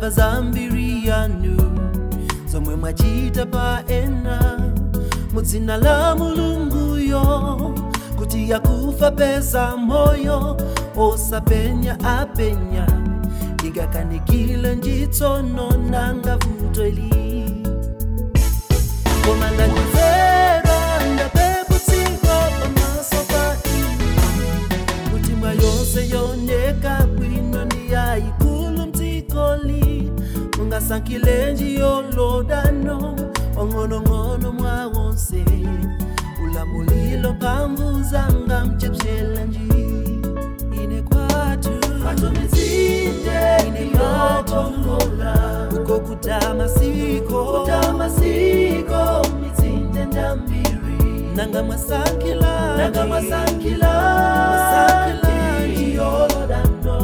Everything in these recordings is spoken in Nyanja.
ndamva zambiri yanu zomwe mwachita pa ena mudzina la mulunguyo kuti yakufa pesa moyo osapenya apenya ikakanikile njitsono nanga vuto ili koma ndanyozera ndapeputsidwa pamaso pa inu kuti mwa yonse yoneka bwino ndi yayikulu mdzikoli mungasankhilenji yolodano ong'onong'ono mwa wonse ulamulilo mphamvu zanga mchepshelenji ine kwatu Patumizinde ine yokongola uko kutamasiko kutamasiko mitsinje ndambiri nanga mwasankhila nanga masankila Masankila. yolodano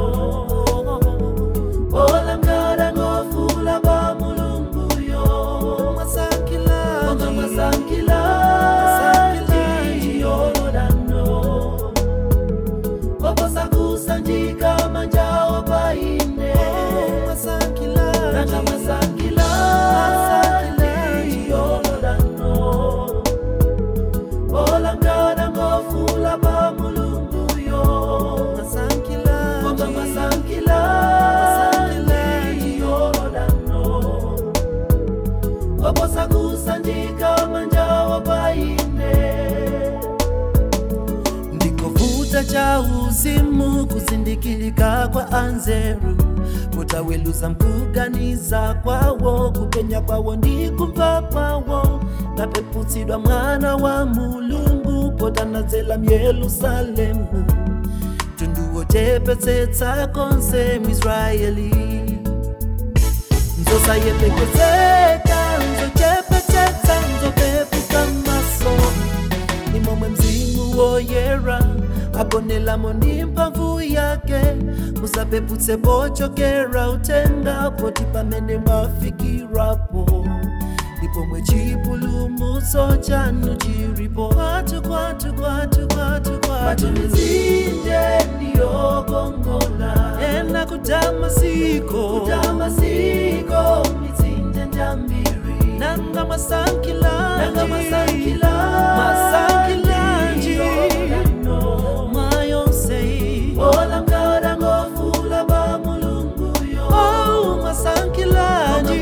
olangala ngofula ba mulunguyo mwasankhila Konga masankila yolodano koposa kusanjika manjawo paine mwasankhila nanga masankila yolodano olangala ngofula ba mulunguyo mwasankhila Konga masankila yolodano koposa kusanjika manjawo paine ndikovuta cha uzimu kuzindikilika kwa anzeru kutaweluza mkuganiza kwawo kupenya kwawo ndi kumva kwawo napeputsidwa mwana wa mulungu potanadzela myerusalemu tunduwo chepetsetsa konse mwisraeli nzosayepekezeka nzochepetsetsa nzopepuka maso ni momwe mzimu woyera agonelamo ndi mphamvu yake musapeputse pochokera utenga poti pamene mwafikirapo ndipo mwe chipulumutso chanu chilipo kwatu kwatu kwatu kwatu kwatu Patumizinde ndiyokongola ena kutamasiko kutamasiko mitsinje ndambiri nanga masankila nanga masankila masankilanji yolodano mwayonsei olangala ngofula ba mulunguyo Oh, masankilanji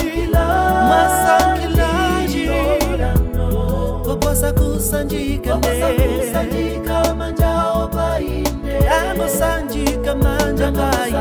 masankilanji koposa kusanjika ne kusanjika manjawo paine anosanjika manja paine